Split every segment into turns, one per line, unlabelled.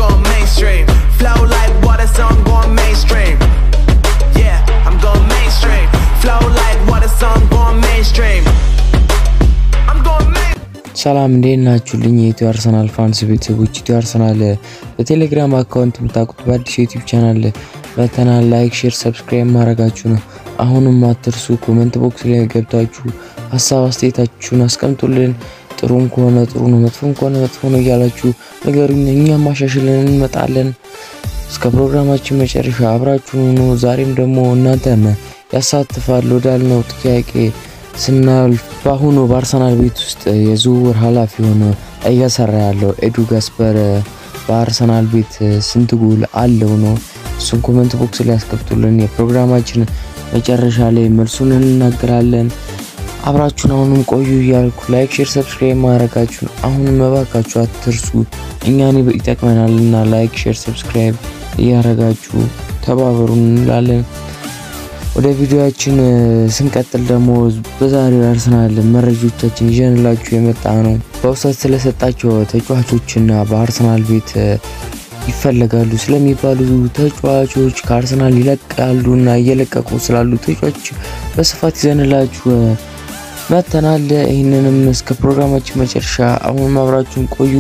going mainstream. Flow like water, so I'm going mainstream. Yeah, I'm going mainstream. Flow like water, so I'm going mainstream. I'm going mainstream.
ሰላም እንዴት ናችሁልኝ? የኢትዮ አርሰናል ፋንስ ቤተሰቦች፣ ኢትዮ አርሰናል በቴሌግራም አካውንት የምታውቁት በአዲስ ዩቲዩብ ቻናል መተናል። ላይክ፣ ሼር፣ ሰብስክራይብ ማድረጋችሁ ነው። አሁንም አትርሱ። ኮመንት ቦክስ ላይ ገብታችሁ ሀሳብ አስተያየታችሁን አስቀምጡልን። ጥሩም ከሆነ ጥሩ ነው፣ መጥፎም ከሆነ መጥፎ ነው እያላችሁ ነገሩኝ። እኛም ማሻሽልን እንመጣለን። እስከ ፕሮግራማችን መጨረሻ አብራችሁን ሁኑ። ዛሬም ደግሞ እናንተን ያሳትፋል ወዳልነው ጥያቄ ስናልፍ በአሁኑ በአርሰናል ቤት ውስጥ የዝውውር ኃላፊ ሆኖ እየሰራ ያለው ኤዱ ጋስፐር በአርሰናል ቤት ስንት ጎል አለው ነው? እሱን ኮመንት ቦክስ ላይ ያስቀምጡልን። የፕሮግራማችን መጨረሻ ላይ መልሱን እንናገራለን። አብራችሁን አሁንም ቆዩ እያልኩ ላይክ፣ ሼር፣ ሰብስክራይብ ማድረጋችሁን አሁንም መባካችሁ አትርሱ። እኛን ይጠቅመናል እና ላይክ፣ ሼር፣ ሰብስክራይብ እያደረጋችሁ ተባበሩን እንላለን። ወደ ቪዲዮያችን ስንቀጥል ደግሞ በዛሬው አርሰናል መረጃዎቻችን ይዘንላችሁ የመጣ ነው። በውሰት ስለሰጣቸው ተጫዋቾችና በአርሰናል ቤት ይፈለጋሉ ስለሚባሉ ተጫዋቾች ከአርሰናል ይለቃሉ እና እየለቀቁ ስላሉ ተጫዋቾች በስፋት ይዘንላችሁ መጥተናል። ይህንንም እስከ ፕሮግራማችን መጨረሻ አሁን አብራችሁን ቆዩ።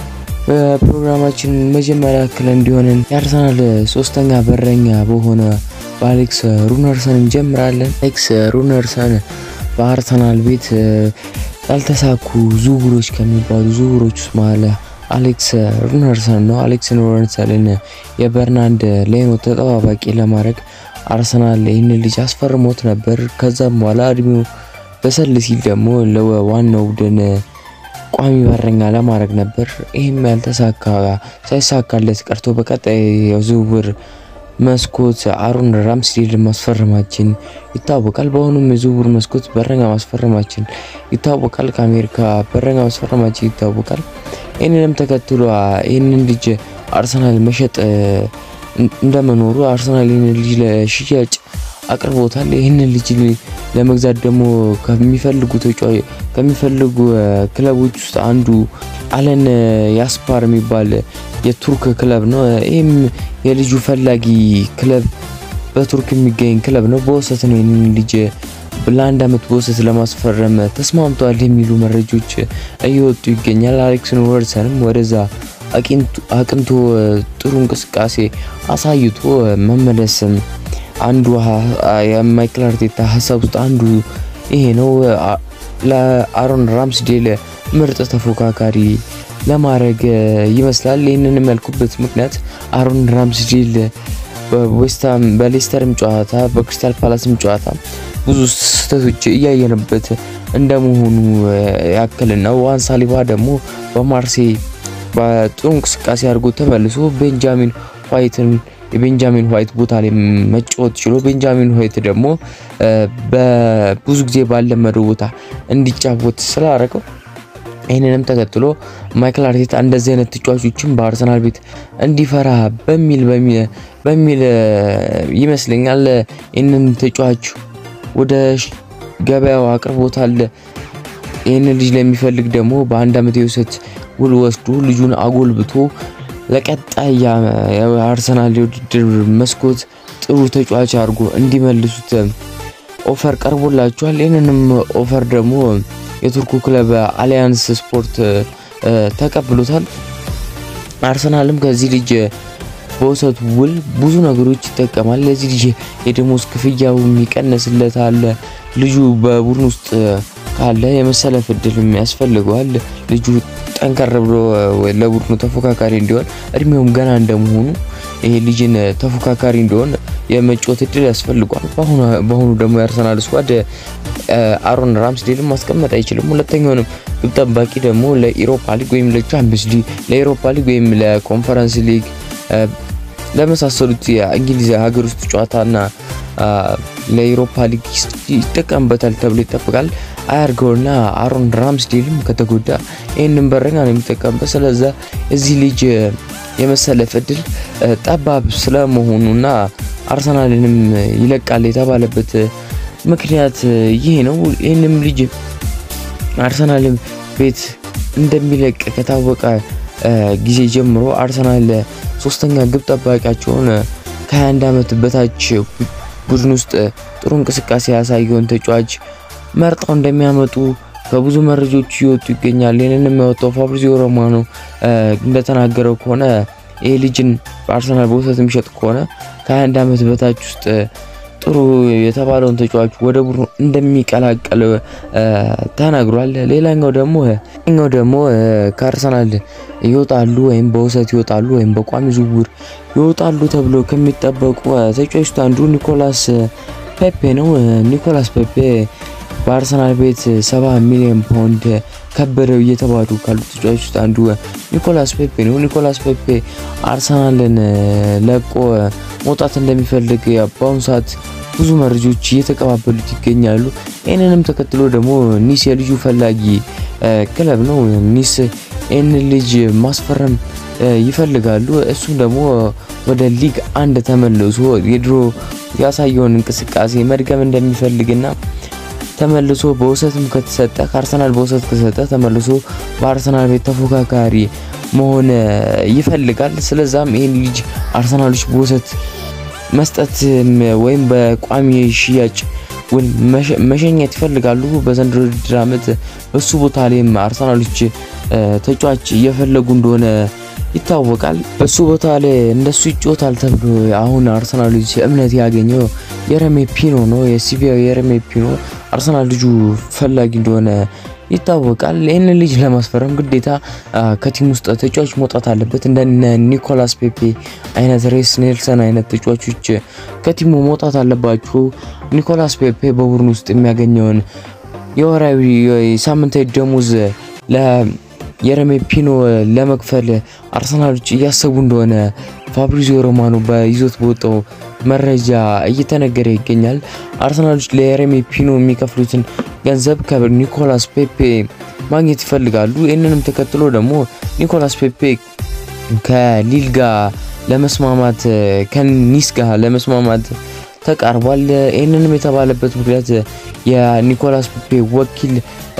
በፕሮግራማችን መጀመሪያ ያክል እንዲሆንን የአርሰናል ሶስተኛ በረኛ በሆነ በአሌክስ ሩነርሰን እንጀምራለን። አሌክስ ሩነርሰን በአርሰናል ቤት ያልተሳኩ ዝውውሮች ከሚባሉ ዝውውሮች ውስጥ መሀል አሌክስ ሩነርሰን ነው። አሌክስ ሩነርሰንን የበርናንድ ሌኖ ተጠባባቂ ለማድረግ አርሰናል ይህን ልጅ አስፈርሞት ነበር። ከዛም በኋላ እድሜው በሰል ሲል ደግሞ ለዋናው ቡድን ቋሚ በረኛ ለማድረግ ነበር። ይህም ያልተሳካ ሳይሳካለት ቀርቶ በቀጣይ የዝውውር መስኮት አሮን ራምስዴል ማስፈረማችን ይታወቃል። በአሁኑም የዝውውር መስኮት በረኛ ማስፈረማችን ይታወቃል። ከአሜሪካ በረኛ ማስፈረማችን ይታወቃል። ይህንንም ተከትሎ ይህንን ልጅ አርሰናል መሸጥ እንደመኖሩ አርሰናል ይህንን ልጅ ለሽያጭ አቅርቦታል። ይህንን ልጅ ለመግዛት ደግሞ ከሚፈልጉ ተጫዋች ከሚፈልጉ ክለቦች ውስጥ አንዱ አለን ያስፓር የሚባል የቱርክ ክለብ ነው። ይህም የልጁ ፈላጊ ክለብ በቱርክ የሚገኝ ክለብ ነው። በውሰት ነው ይህንን ልጅ ለአንድ ዓመት በውሰት ለማስፈረም ተስማምተዋል የሚሉ መረጃዎች እየወጡ ይገኛል። አሌክስ ሩነርሰንም ወደዛ አቅንቶ ጥሩ እንቅስቃሴ አሳይቶ መመለስም አንዱ የማይክል አርቴታ ሀሳብ ውስጥ አንዱ ይሄ ነው። ለአሮን ራምስዴል ምርጥ ተፎካካሪ ለማድረግ ይመስላል። ይህንን ያልኩበት ምክንያት አሮን ራምስዴል በዌስትሃም በሌስተርም ጨዋታ በክሪስታል ፓላስም ጨዋታ ብዙ ስህተቶች እያየንበት እንደመሆኑ ያክልና ዋን ሳሊባ ደግሞ በማርሴይ በጥሩ እንቅስቃሴ አድርጎ ተመልሶ ቤንጃሚን ዋይትን የቤንጃሚን ዋይት ቦታ ላይ መጫወት ችሎ ቤንጃሚን ዋይት ደግሞ በብዙ ጊዜ ባለመደው ቦታ እንዲጫወት ስላደረገው ይህንንም ተከትሎ ማይክል አርቴታ እንደዚህ አይነት ተጫዋቾችን በአርሰናል ቤት እንዲፈራ በሚል በሚል ይመስለኛል ይህንን ተጫዋች ወደ ገበያው አቅርቦታል። ይህንን ልጅ ለሚፈልግ ደግሞ በአንድ ዓመት የውሰት ውል ወስዶ ልጁን አጎልብቶ ለቀጣይ የአርሰናል የውድድር መስኮት ጥሩ ተጫዋች አድርጎ እንዲመልሱት ኦፈር ቀርቦላቸዋል። ይህንንም ኦፈር ደግሞ የቱርኩ ክለብ አሊያንስ ስፖርት ተቀብሎታል። አርሰናልም ከዚህ ልጅ በውሰት ውል ብዙ ነገሮች ይጠቀማል። ለዚህ ልጅ የደሞዝ ክፍያው የሚቀንስለታል። ልጁ በቡድን ውስጥ ካለ የመሰለፍ እድልም ያስፈልገዋል። ልጁ ጠንከር ብሎ ለቡድኑ ተፎካካሪ እንዲሆን እድሜውም ገና እንደመሆኑ ይሄ ልጅን ተፎካካሪ እንዲሆን የመጫወት እድል ያስፈልጓል። በአሁኑ ደግሞ የአርሰናል ስኳድ አሮን ራምስዴልን ማስቀመጥ አይችልም። ሁለተኛውንም ግብ ጠባቂ ደግሞ ለኢሮፓ ሊግ ወይም ለቻምፒየንስ ሊግ ለኢሮፓ ሊግ ወይም ለኮንፈረንስ ሊግ ለመሳሰሉት የእንግሊዝ ሀገር ውስጥ ጨዋታና ለኢሮፓ ሊግ ይጠቀምበታል ተብሎ ይጠበቃል። አያርገውና አሮን ራምስዴልም ከተጎዳ ይህንን በረኛ ነው የሚጠቀምበት። ስለዛ እዚህ ልጅ የመሰለፍ እድል ጠባብ ስለመሆኑና አርሰናልንም ይለቃል የተባለበት ምክንያት ይሄ ነው። ይህንም ልጅ አርሰናል ቤት እንደሚለቅ ከታወቀ ጊዜ ጀምሮ አርሰናል ሶስተኛ ግብ ጠባቂያቸውን ከ21 ዓመት በታች ቡድን ውስጥ ጥሩ እንቅስቃሴ ያሳየውን ተጫዋች መርጠው እንደሚያመጡ ከብዙ መረጃዎች እየወጡ ይገኛል። ይህንን የሚያወጣው ፋብሪዚዮ ሮማኖ እንደተናገረው ከሆነ ይህ ልጅን በአርሰናል በውሰት የሚሸጥ ከሆነ ከ21 ዓመት በታች ውስጥ ጥሩ የተባለውን ተጫዋች ወደ ቡድኑ እንደሚቀላቀል ተናግሯል። ሌላኛው ደግሞ ኛው ደግሞ ከአርሰናል ይወጣሉ ወይም በውሰት ይወጣሉ ወይም በቋሚ ዝውውር ይወጣሉ ተብሎ ከሚጠበቁ ተጫዋቾች አንዱ ኒኮላስ ፔፔ ነው። ኒኮላስ ፔፔ በአርሰናል ቤት 70 ሚሊዮን ፓውንድ ከበደው እየተባሉ ካሉ ተጫዋቾች ውስጥ አንዱ ኒኮላስ ፔፔ ነው። ኒኮላስ ፔፔ አርሰናልን ለቆ መውጣት እንደሚፈልግ በአሁኑ ሰዓት ብዙ መረጃዎች እየተቀባበሉት ይገኛሉ። ይህንንም ተከትሎ ደግሞ ኒስ የልጁ ፈላጊ ክለብ ነው። ኒስ ይህን ልጅ ማስፈረም ይፈልጋሉ። እሱም ደግሞ ወደ ሊግ አንድ ተመልሶ የድሮ ያሳየውን እንቅስቃሴ መድገም እንደሚፈልግና ተመልሶ በውሰትም ከተሰጠ ከአርሰናል በውሰት ከተሰጠ ተመልሶ በአርሰናል ቤት ተፎካካሪ መሆን ይፈልጋል። ስለዛም ይህን ልጅ አርሰናሎች በውሰት መስጠት ወይም በቋሚ ሽያጭ ውል መሸኘት ይፈልጋሉ። በዘንድሮ ውድድር ዓመት በሱ ቦታ ላይም አርሰናሎች ተጫዋች እየፈለጉ እንደሆነ ይታወቃል። በሱ ቦታ ላይ እንደሱ ይጫወታል ተብሎ አሁን አርሰናሎች እምነት ያገኘው የረሜ ፒኖ ነው። የሲቪያው የረሜ ፒኖ አርሰናል ልጁ ፈላጊ እንደሆነ ይታወቃል። ይህንን ልጅ ለማስፈረም ግዴታ ከቲም ውስጥ ተጫዋች መውጣት አለበት። እንደ ኒኮላስ ፔፔ አይነት፣ ሬስ ኔልሰን አይነት ተጫዋቾች ከቲሙ መውጣት አለባቸው። ኒኮላስ ፔፔ በቡድን ውስጥ የሚያገኘውን የወራዊ ሳምንታዊ ደሞዝ የረሜ ፒኖ ለመክፈል አርሰናሎች እያሰቡ እንደሆነ ፋብሪዚዮ ሮማኖ በይዞት በወጣው መረጃ እየተነገረ ይገኛል። አርሰናሎች ለየረሜ ፒኖ የሚከፍሉትን ገንዘብ ከኒኮላስ ፔፔ ማግኘት ይፈልጋሉ። ይህንንም ተከትሎ ደግሞ ኒኮላስ ፔፔ ከሊል ጋር ለመስማማት ከኒስ ጋር ለመስማማት ተቃርቧል። ይህንንም የተባለበት ምክንያት የኒኮላስ ፔፔ ወኪል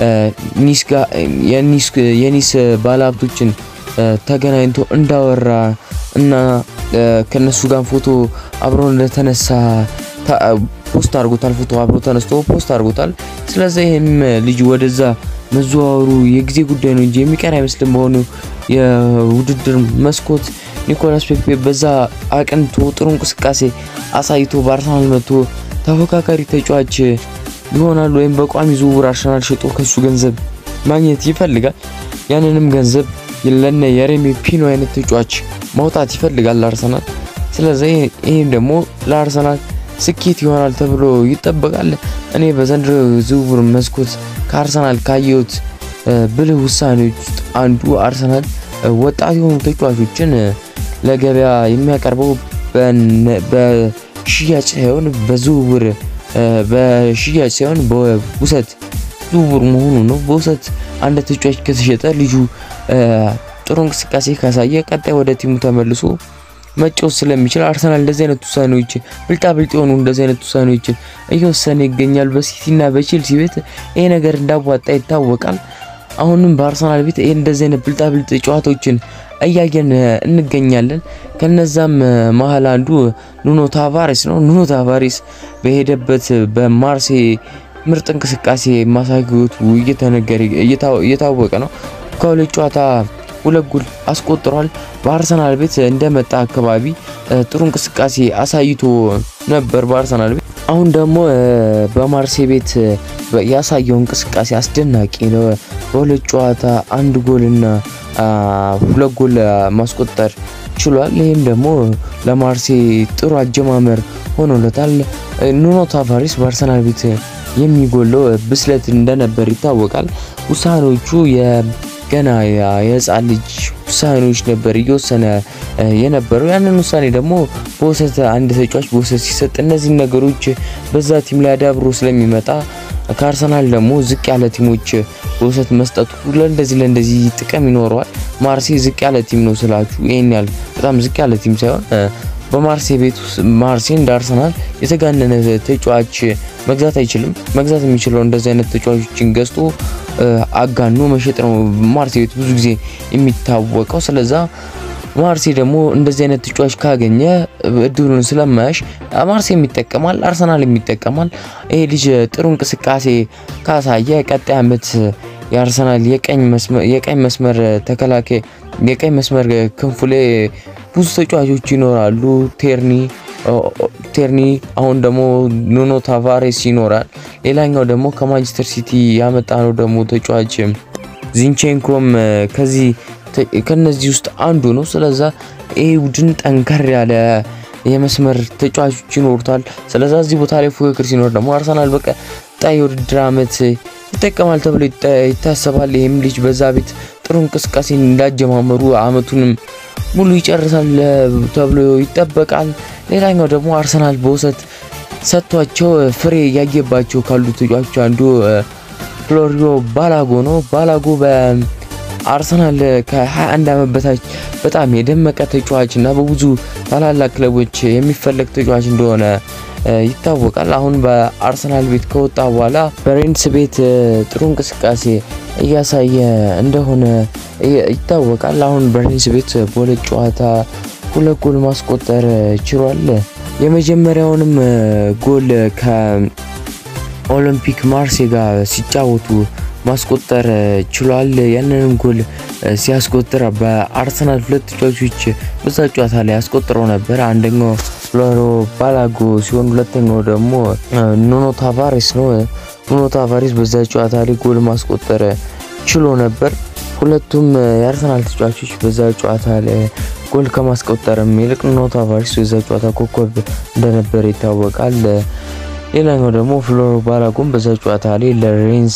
የኒስ ባለሀብቶችን ተገናኝቶ እንዳወራ እና ከነሱ ጋር ፎቶ አብሮ እንደተነሳ ፖስት አድርጎታል። ፎቶ አብሮ ተነስቶ ፖስት አድርጎታል። ስለዚህ ይህም ልጅ ወደዛ መዘዋወሩ የጊዜ ጉዳይ ነው እንጂ የሚቀር አይመስልም። በሆኑ የውድድር መስኮት ኒኮላስ ፔፔ በዛ አቅንቶ ጥሩ እንቅስቃሴ አሳይቶ በአርሰናል መጥቶ ተፎካካሪ ተጫዋች ይሆናል ወይም በቋሚ ዝውውር አርሰናል ሸጦ ከሱ ገንዘብ ማግኘት ይፈልጋል። ያንንም ገንዘብ ለነ የሬሚ ፒኖ አይነት ተጫዋች ማውጣት ይፈልጋል አርሰናል። ስለዚህ ይህም ደግሞ ለአርሰናል ስኬት ይሆናል ተብሎ ይጠበቃል። እኔ በዘንድሮ ዝውውር መስኮት ከአርሰናል ካየሁት ብልህ ውሳኔዎች ውስጥ አንዱ አርሰናል ወጣት የሆኑ ተጫዋቾችን ለገበያ የሚያቀርበው በሽያጭ ሳይሆን በዝውውር በሽያጭ ሳይሆን በውሰት ዝውውር መሆኑ ነው። በውሰት አንድ ተጫዋች ከተሸጠ ልጁ ጥሩ እንቅስቃሴ ካሳየ ቀጣይ ወደ ቲሙ ተመልሶ መጫወት ስለሚችል አርሰናል እንደዚህ አይነት ውሳኔዎች ብልጣ ብልጥ የሆኑ እንደዚህ አይነት ውሳኔዎችን እየወሰነ ይገኛል። በሲቲና በቼልሲ ቤት ይሄ ነገር እንዳዋጣ ይታወቃል። አሁንም በአርሰናል ቤት ይሄ እንደዚህ አይነት ብልጣ ብልጥ ጨዋታዎችን እያየን እንገኛለን። ከነዛም መሀል አንዱ ኑኖ ታቫሬስ ነው። ኑኖ ታቫሬስ በሄደበት በማርሴ ምርጥ እንቅስቃሴ ማሳየቱ እየተነገረ እየታወቀ ነው። ከሁለት ጨዋታ ሁለት ጎል አስቆጥሯል። በአርሰናል ቤት እንደመጣ አካባቢ ጥሩ እንቅስቃሴ አሳይቶ ነበር በአርሰናል ቤት። አሁን ደግሞ በማርሴ ቤት ያሳየው እንቅስቃሴ አስደናቂ ነው። በሁለት ጨዋታ አንድ ጎልና ሁለት ጎል ማስቆጠር ችሏል። ይህም ደግሞ ለማርሴ ጥሩ አጀማመር ሆኖለታል። ኑኖ ታቫሬስ በአርሰናል ቤት የሚጎለው ብስለት እንደነበር ይታወቃል። ውሳኔዎቹ ገና የህፃን ልጅ ውሳኔዎች ነበር እየወሰነ የነበረው። ያንን ውሳኔ ደግሞ በውሰት አንድ ተጫዋች በውሰት ሲሰጥ እነዚህን ነገሮች በዛ ቲም ላይ አዳብሮ ስለሚመጣ ከአርሰናል ደግሞ ዝቅ ያለ ቲሞች በውሰት መስጠቱ ለእንደዚህ ለእንደዚህ ጥቅም ይኖረዋል። ማርሴ ዝቅ ያለ ቲም ነው ስላችሁ ይህን ያህል በጣም ዝቅ ያለ ቲም ሳይሆን በማርሴ ቤት ውስጥ ማርሴ እንደ አርሰናል የተጋነነ ተጫዋች መግዛት አይችልም። መግዛት የሚችለው እንደዚህ አይነት ተጫዋቾችን ገዝቶ አጋኖ መሸጥ ነው ማርሴ ቤት ብዙ ጊዜ የሚታወቀው። ስለዛ ማርሴ ደግሞ እንደዚህ አይነት ተጫዋች ካገኘ እድሉን ስለማያሽ ማርሴም ይጠቀማል፣ አርሰናል ይጠቀማል። ይሄ ልጅ ጥሩ እንቅስቃሴ ካሳየ ቀጣይ ዓመት የአርሰናል የቀኝ መስመር ተከላካይ የቀኝ መስመር ክንፉ ላይ ብዙ ተጫዋቾች ይኖራሉ። ቴርኒ ቴርኒ አሁን ደግሞ ኑኖ ታቫሬስ ይኖራል። ሌላኛው ደግሞ ከማንቸስተር ሲቲ ያመጣ ነው ደግሞ ተጫዋች ዚንቼንኮም ከዚህ ከነዚህ ውስጥ አንዱ ነው። ስለዛ ይህ ቡድን ጠንከር ያለ የመስመር ተጫዋቾች ይኖሩታል። ስለዛ እዚህ ቦታ ላይ ፉክክር ሲኖር ደግሞ አርሰናል በቀጣይ የውድድር ዓመት ይጠቀማል ተብሎ ይታሰባል። ይህም ልጅ በዛ ቤት ጥሩ እንቅስቃሴ እንዳጀማመሩ አመቱንም ሙሉ ይጨርሳል ተብሎ ይጠበቃል። ሌላኛው ደግሞ አርሰናል በውሰት ሰጥቷቸው ፍሬ እያየባቸው ካሉ ተጫዋቾች አንዱ ፍሎሪዮ ባላጎ ነው። ባላጎ በአርሰናል ከ21 ዓመት በታች በጣም የደመቀ ተጫዋች እና በብዙ ታላላቅ ክለቦች የሚፈለግ ተጫዋች እንደሆነ ይታወቃል። አሁን በአርሰናል ቤት ከወጣ በኋላ በሬንስ ቤት ጥሩ እንቅስቃሴ እያሳየ እንደሆነ ይታወቃል። አሁን በሬንስ ቤት በሁለት ጨዋታ ሁለት ጎል ማስቆጠር ችሏል። የመጀመሪያውንም ጎል ከኦሎምፒክ ማርሴ ጋር ሲጫወቱ ማስቆጠር ችሏል። ያንንም ጎል ሲያስቆጥር በአርሰናል ሁለት ተጫዋቾች በዛ ጨዋታ ላይ ያስቆጥረው ነበር። አንደኛው ፍሎሮ ባላጎ ሲሆን ሁለተኛው ደግሞ ኑኖ ታቫሬስ ነው። ኑኖ ታቫሬስ በዛ ጨዋታ ላይ ጎል ማስቆጠር ችሎ ነበር። ሁለቱም የአርሰናል ተጫዋቾች በዛ ጨዋታ ላይ ጎል ከማስቆጠርም ይልቅ ኑኖ ታቫሬስ በዛ ጨዋታ ኮከብ እንደነበረ ይታወቃል። ሌላኛው ደግሞ ፍሎሮ ባላጎን በዛ ጨዋታ ላይ ለሬንስ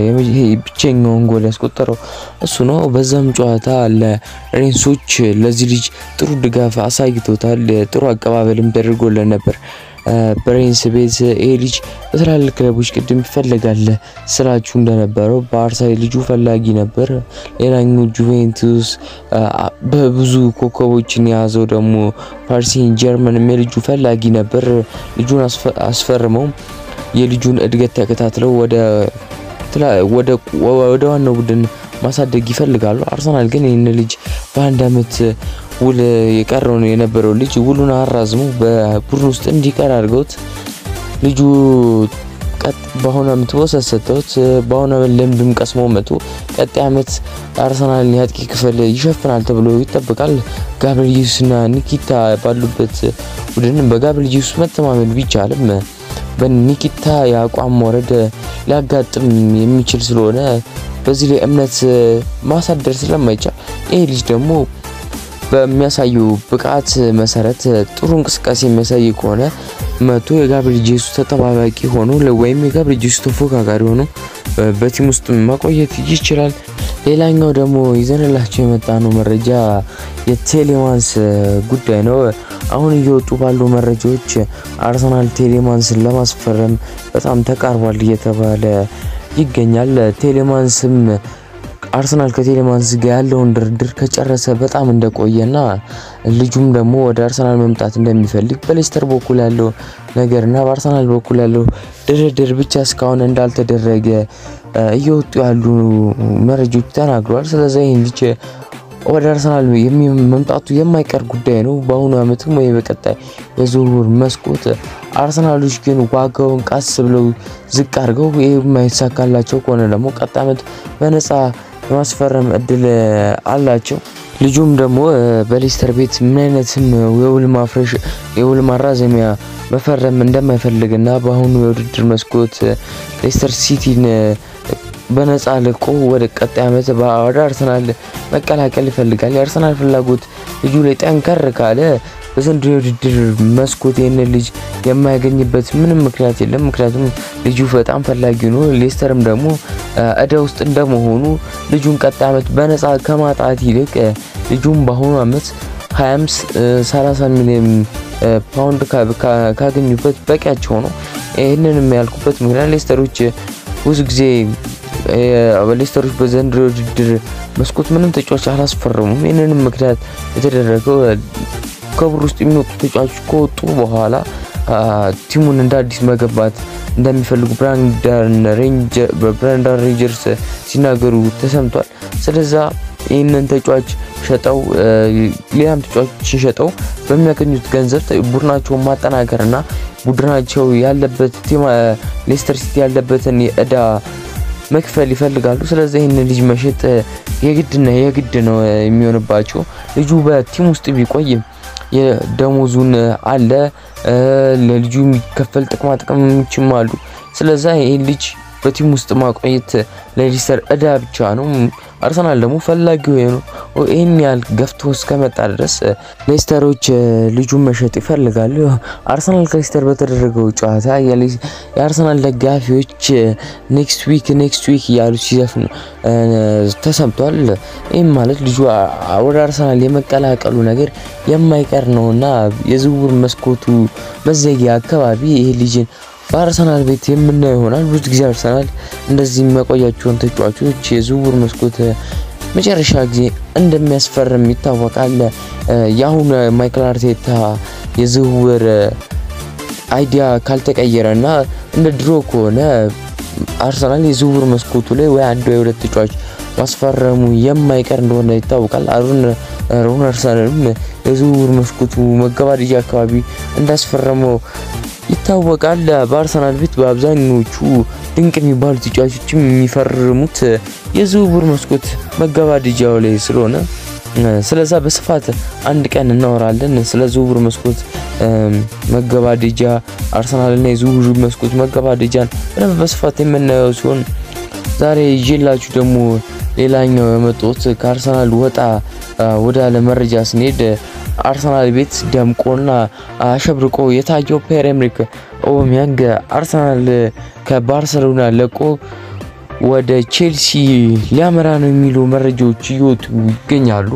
ብቸኛውን ጎል ያስቆጠረው እሱ ነው። በዛም ጨዋታ ለሬንሶች ለዚህ ልጅ ጥሩ ድጋፍ አሳይቶታል። ጥሩ አቀባበልም ተደርጎለን ነበር። በሬንስ ቤት ይሄ ልጅ በትላልቅ ክለቦች ቅድም ይፈለጋል ስራችሁ እንደነበረው በአርሳይ ልጁ ፈላጊ ነበር። ሌላኛው ጁቬንቱስ በብዙ ኮከቦችን የያዘው ደግሞ ፓሪሲን ጀርመንም የልጁ ፈላጊ ነበር። ልጁን አስፈርመው የልጁን እድገት ተከታትለው ወደ ዋናው ቡድን ማሳደግ ይፈልጋሉ። አርሰናል ግን ይህን ልጅ በአንድ አመት ውል የቀረውን የነበረው ልጅ ውሉን አራዝሞ በቡድን ውስጥ እንዲቀር አድርገውት ልጁ ቀጥ በአሁኑ አመት ወሰት ሰጥተውት በአሁኑ አመት ልምድም ቀስሞ መጡ። ቀጣይ አመት አርሰናልን የአጥቂ ክፍል ይሸፍናል ተብሎ ይጠበቃል። ጋብሪኤል ጄሱስና ኒኪታ ባሉበት ቡድን በጋብሪኤል ጄሱስ መተማመን ቢቻልም በኒኪታ የአቋም መውረድ ሊያጋጥም የሚችል ስለሆነ በዚህ ላይ እምነት ማሳደር ስለማይቻል ይህ ልጅ ደግሞ በሚያሳዩ ብቃት መሰረት ጥሩ እንቅስቃሴ የሚያሳይ ከሆነ መቶ የጋብሪኤል ጄሱስ ተጠባባቂ ሆኖ ወይም የጋብሪኤል ጄሱስ ተፎካካሪ ሆኖ በቲም ውስጥ ማቆየት ይችላል። ሌላኛው ደግሞ ይዘንላቸው የመጣ ነው መረጃ የቴሌማንስ ጉዳይ ነው። አሁን እየወጡ ባሉ መረጃዎች አርሰናል ቴሌማንስን ለማስፈረም በጣም ተቃርቧል እየተባለ ይገኛል። ቴሌማንስም አርሰናል ከቴሌማንስ ጋር ያለውን ድርድር ከጨረሰ በጣም እንደቆየና ልጁም ደግሞ ወደ አርሰናል መምጣት እንደሚፈልግ በሌስተር በኩል ያለው ነገርና በአርሰናል በኩል ያለው ድርድር ብቻ እስካሁን እንዳልተደረገ እየወጡ ያሉ መረጃዎች ተናግረዋል። ስለዚህ ይህን ልጅ ወደ አርሰናል መምጣቱ የማይቀር ጉዳይ ነው። በአሁኑ ዓመትም ወይ በቀጣይ የዝውውር መስኮት አርሰናሎች ግን ዋጋውን ቀስ ብለው ዝቅ አድርገው ይህ የማይሳካላቸው ከሆነ ደግሞ ቀጣይ ዓመት በነፃ የማስፈረም እድል አላቸው። ልጁም ደግሞ በሌስተር ቤት ምን አይነትም የውል ማፍረሽ የውል ማራዘሚያ መፈረም እንደማይፈልግና በአሁኑ የውድድር መስኮት ሌስተር ሲቲን በነፃ ልቆ ወደ ቀጣይ ዓመት ወደ አርሰናል መቀላቀል ይፈልጋል። የአርሰናል ፍላጎት ልጁ ላይ ጠንከር ካለ በዘንድሮ የውድድር መስኮት ይህን ልጅ የማያገኝበት ምንም ምክንያት የለም። ምክንያቱም ልጁ በጣም ፈላጊ ነው። ሌስተርም ደግሞ እዳ ውስጥ እንደመሆኑ ልጁን ቀጣይ ዓመት በነፃ ከማጣት ይልቅ ልጁም በአሁኑ ዓመት 25 30 ሚሊዮን ፓውንድ ካገኙበት በቂያቸው ነው። ይህንንም ያልኩበት ምክንያት ሌስተሮች ብዙ ጊዜ ሌስተሮች በዘንድሮ ውድድር መስኮት ምንም ተጫዋች አላስፈረሙም። ይህንንም ምክንያት የተደረገው ከብር ውስጥ የሚወጡ ተጫዋቾች ከወጡ በኋላ ቲሙን እንደ አዲስ መገንባት እንደሚፈልጉ ብራንዳን ሬንጀርስ ሲናገሩ ተሰምቷል። ስለዛ ይህንን ተጫዋች ሸጠው ሌላም ተጫዋቾችን ሸጠው በሚያገኙት ገንዘብ ቡድናቸውን ማጠናከርና ቡድናቸው ያለበት ሌስተር ሲቲ ያለበትን የእዳ መክፈል ይፈልጋሉ። ስለዚህ ይህን ልጅ መሸጥ የግድና የግድ ነው የሚሆንባቸው። ልጁ በቲም ውስጥ ቢቆይም የደሞዙን አለ ለልጁ የሚከፈል ጥቅማ ጥቅሞችም አሉ። ስለዛ ይህን ልጅ በቲም ውስጥ ማቆየት ለሌስተር እዳ ብቻ ነው። አርሰናል ደግሞ ፈላጊው ነው። ይህን ያህል ገፍቶ እስከመጣ ድረስ ሌስተሮች ልጁን መሸጥ ይፈልጋሉ። አርሰናል ከሌስተር በተደረገው ጨዋታ የአርሰናል ደጋፊዎች ኔክስት ዊክ ኔክስት ዊክ እያሉ ሲዘፍኑ ተሰምቷል። ይህም ማለት ልጁ ወደ አርሰናል የመቀላቀሉ ነገር የማይቀር ነውና የዝውውር መስኮቱ መዘጊያ አካባቢ ይህ ልጅን በአርሰናል ቤት የምናየው ይሆናል። ብዙ ጊዜ አርሰናል እንደዚህ የሚያቆያቸውን ተጫዋቾች የዝውውር መስኮት መጨረሻ ጊዜ እንደሚያስፈርም ይታወቃል። የአሁኑ ማይክል አርቴታ የዝውውር አይዲያ ካልተቀየረ እና እንደ ድሮ ከሆነ አርሰናል የዝውውር መስኮቱ ላይ ወይ አንድ ወይ ሁለት ተጫዋች ማስፈረሙ የማይቀር እንደሆነ ይታወቃል። አሩን ሮነርሰንም የዝውውር መስኮቱ መገባደጃ አካባቢ እንዳስፈረመው ይታወቃል። በአርሰናል ቤት በአብዛኞቹ ድንቅ የሚባሉ ተጫዋቾችም የሚፈርሙት የዝውውር መስኮት መገባደጃው ላይ ስለሆነ ስለዛ በስፋት አንድ ቀን እናወራለን። ስለ ዝውውር መስኮት መገባደጃ አርሰናልና የዝውውር መስኮት መገባደጃን በደንብ በስፋት የምናየው ሲሆን ዛሬ ይዤላችሁ ደግሞ ሌላኛው የመጡት ከአርሰናል ወጣ ወዳለ መረጃ ስንሄድ አርሰናል ቤት ደምቆና አሸብርቆ የታየው ፒየር ኤምሪክ ኦባሜያንግ አርሰናል ከባርሰሎና ለቆ ወደ ቼልሲ ሊያመራ ነው የሚሉ መረጃዎች እየወጡ ይገኛሉ።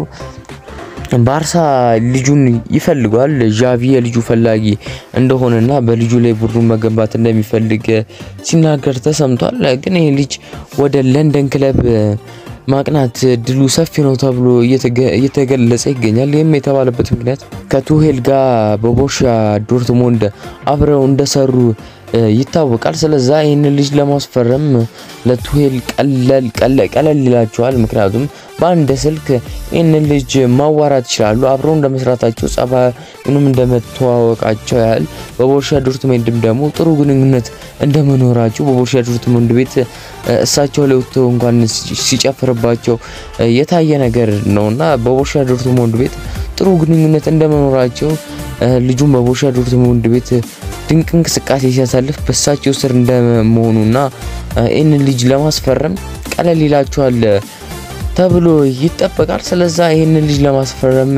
ባርሳ ልጁን ይፈልጓል። ዣቪ የልጁ ፈላጊ እንደሆነና በልጁ ላይ ቡድኑን መገንባት እንደሚፈልግ ሲናገር ተሰምቷል። ግን ይህ ልጅ ወደ ለንደን ክለብ ማቅናት ድሉ ሰፊ ነው ተብሎ እየተገለጸ ይገኛል። ይህም የተባለበት ምክንያት ከቱሄል ጋር በቦርሻ ዶርትሞንድ አብረው እንደሰሩ ይታወቃል። ስለዛ ይህን ልጅ ለማስፈረም ለቱሄል ቀለል ይላቸዋል። ምክንያቱም በአንድ ስልክ ይህን ልጅ ማዋራት ይችላሉ። አብረው እንደመስራታቸው ጸባዩንም እንደመተዋወቃቸው ያህል በቦርሻ ዶርትሞንድም ደግሞ ጥሩ ግንኙነት እንደመኖራቸው በቦርሻ ዶርትሞንድ ቤት እሳቸው ላይ ወጥተው እንኳን ሲጨፍርባቸው የታየ ነገር ነውና በቦርሻ ዶርትሞንድ ቤት ጥሩ ግንኙነት እንደመኖራቸው ልጁም በቦርሻ ዶርትሞንድ ቤት ድንቅ እንቅስቃሴ ሲያሳልፍ በእሳቸው ስር እንደመሆኑና ይህንን ልጅ ለማስፈረም ቀለል ይላቸዋል ተብሎ ይጠበቃል። ስለዛ ይህንን ልጅ ለማስፈረም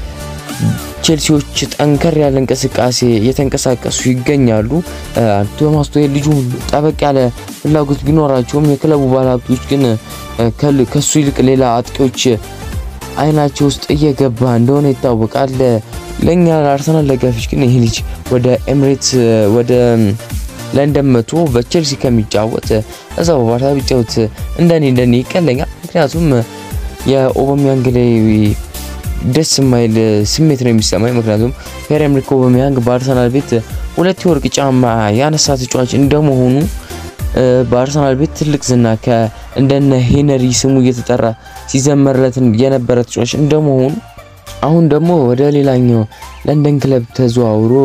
ቼልሲዎች ጠንከር ያለ እንቅስቃሴ እየተንቀሳቀሱ ይገኛሉ። ቶማስ ቱሄል ልጁ ጠበቅ ያለ ፍላጎት ቢኖራቸውም የክለቡ ባለሀብቶች ግን ከሱ ይልቅ ሌላ አጥቂዎች አይናቸው ውስጥ እየገባ እንደሆነ ይታወቃል። ለእኛ ለአርሰናል ደጋፊዎች ግን ይህ ልጅ ወደ ኤምሬትስ ወደ ለንደን መቶ በቼልሲ ከሚጫወት እዛ በባርሳ ቢጫወት እንደኔ እንደኔ ይቀለኛል። ምክንያቱም የኦባሜያንግ ላይ ደስ የማይል ስሜት ነው የሚሰማኝ። ምክንያቱም ፒየር ኤምሪክ ኦባሜያንግ በአርሰናል ቤት ሁለት የወርቅ ጫማ ያነሳ ተጫዋች እንደመሆኑ በአርሰናል ቤት ትልቅ ዝና እንደነ ሄነሪ ስሙ እየተጠራ ሲዘመርለት የነበረ ተጫዋች እንደመሆኑ አሁን ደግሞ ወደ ሌላኛው ለንደን ክለብ ተዘዋውሮ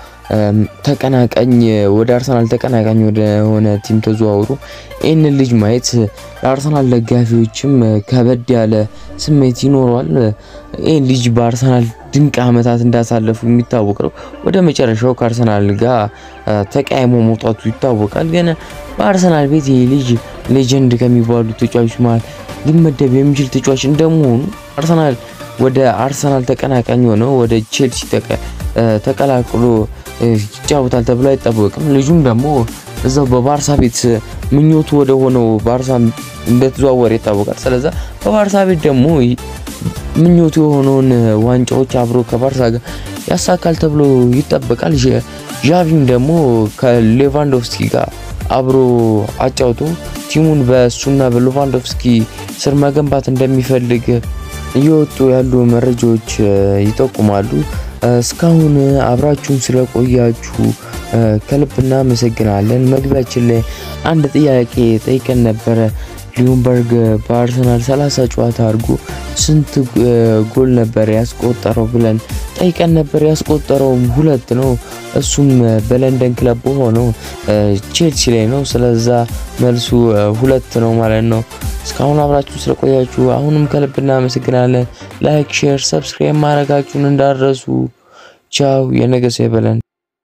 ተቀናቃኝ ወደ አርሰናል ተቀናቃኝ ወደ ሆነ ቲም ተዘዋውሮ ይህንን ልጅ ማየት ለአርሰናል ደጋፊዎችም ከበድ ያለ ስሜት ይኖረዋል። ይህን ልጅ በአርሰናል ድንቅ ዓመታት እንዳሳለፉ የሚታወቅ ነው። ወደ መጨረሻው ከአርሰናል ጋር ተቀያይሞ መውጣቱ ይታወቃል። ግን በአርሰናል ቤት ይህ ልጅ ሌጀንድ ከሚባሉ ተጫዋቾች መሀል ሊመደብ የሚችል ተጫዋች እንደመሆኑ አርሰናል ወደ አርሰናል ተቀናቃኝ ሆነው ወደ ቼልሲ ተቀላቅሎ ይጫወታል ተብሎ አይጠበቅም። ልጁም ደግሞ እዛው በባርሳ ቤት ምኞቱ ወደ ሆነው ባርሳ እንደተዘዋወረ ይታወቃል። ስለዛ በባርሳ ቤት ደግሞ ምኞቱ የሆነውን ዋንጫዎች አብሮ ከባርሳ ጋር ያሳካል ተብሎ ይጠበቃል። ዣቪም ደግሞ ከሌቫንዶቭስኪ ጋር አብሮ አጫውቶ ቲሙን በእሱና በሌቫንዶቭስኪ ስር መገንባት እንደሚፈልግ እየወጡ ያሉ መረጃዎች ይጠቁማሉ። እስካሁን አብራችሁን ስለቆያችሁ ከልብ እናመሰግናለን። መግቢያችን ላይ አንድ ጥያቄ ጠይቀን ነበረ። ሊዩምበርግ በአርሰናል 30 ጨዋታ አድርጎ ስንት ጎል ነበር ያስቆጠረው ብለን ጠይቀን ነበር። ያስቆጠረውም ሁለት ነው። እሱም በለንደን ክለብ ሆነው ቼልሲ ላይ ነው። ስለዛ መልሱ ሁለት ነው ማለት ነው። እስካሁን አብራችሁ ስለቆያችሁ አሁንም ከልብ እናመሰግናለን። ላይክ፣ ሼር፣ ሰብስክራይብ ማድረጋችሁን እንዳረሱ። ቻው። የነገ ሰው ይበለን።